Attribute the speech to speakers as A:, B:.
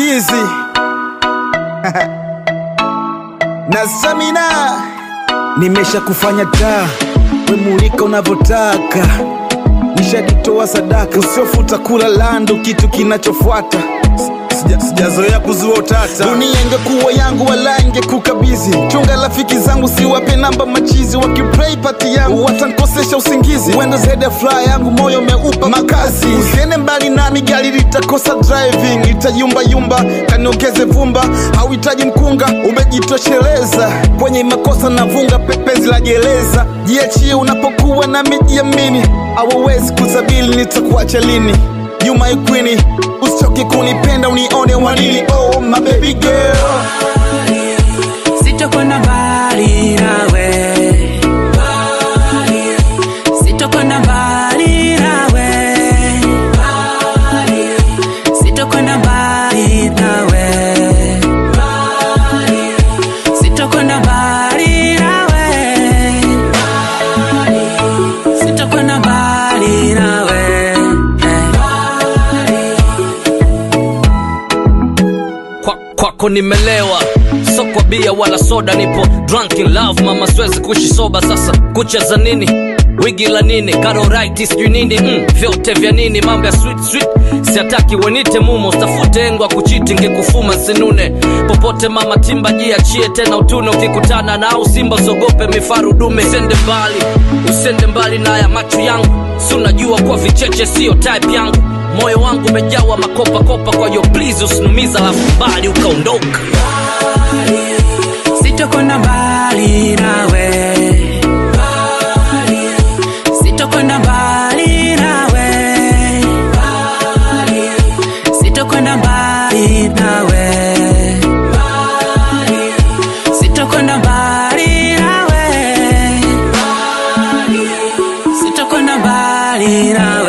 A: chizi na stamina nimesha kufanya taa wemulika unavyotaka nishaditoa sadaka usiofuta kula lando kitu kinachofuata Sija- sijazoea kuzua utata dunia ingekuwa yangu wala ingekukabizi chunga rafiki zangu siwape namba machizi wakiplay pati yangu watankosesha usingizi wenda zaidi ya furaha yangu moyo umeupa makazi usiende mbali nami gari litakosa driving litayumbayumba kaniongeze vumba hauhitaji mkunga umejitosheleza kwenye makosa navunga pepezi la gereza jiachie unapokuwa na mijiamini hawawezi kuzabili nitakuacha lini You my queenie usichoke kunipenda unione wanini oh my baby girl
B: sitokwenda mbali nawe sitokwenda mbali nawe sitokwenda mbali nawe sitokwenda mbali nawe sitokwenda mbali nawe
C: Kwa- kwako nimelewa so kwa bia wala soda nipo drunk in love mama siwezi kuishi soba sasa kucheza nini wigi la nini karoriti sijui nini mm, vyote vya nini mambo ya sweet sweet siataki wenite mumo stafute engwa kuchiti ngekufuma nsinune popote mama timba jiachie tena utune ukikutana nao simba usogope mifaru dume usende mbali usende mbali na ya macho yangu si unajua kwa vicheche siyo type yangu moyo wangu umejawa makopakopa kwa hiyo please usinumiza alafu mbali ukaondoka
B: sitokwenda mbali nawe sitokwenda mbali nawe sitokwenda mbali nawe sitokwenda mbali nawe sitokwenda mbali nawe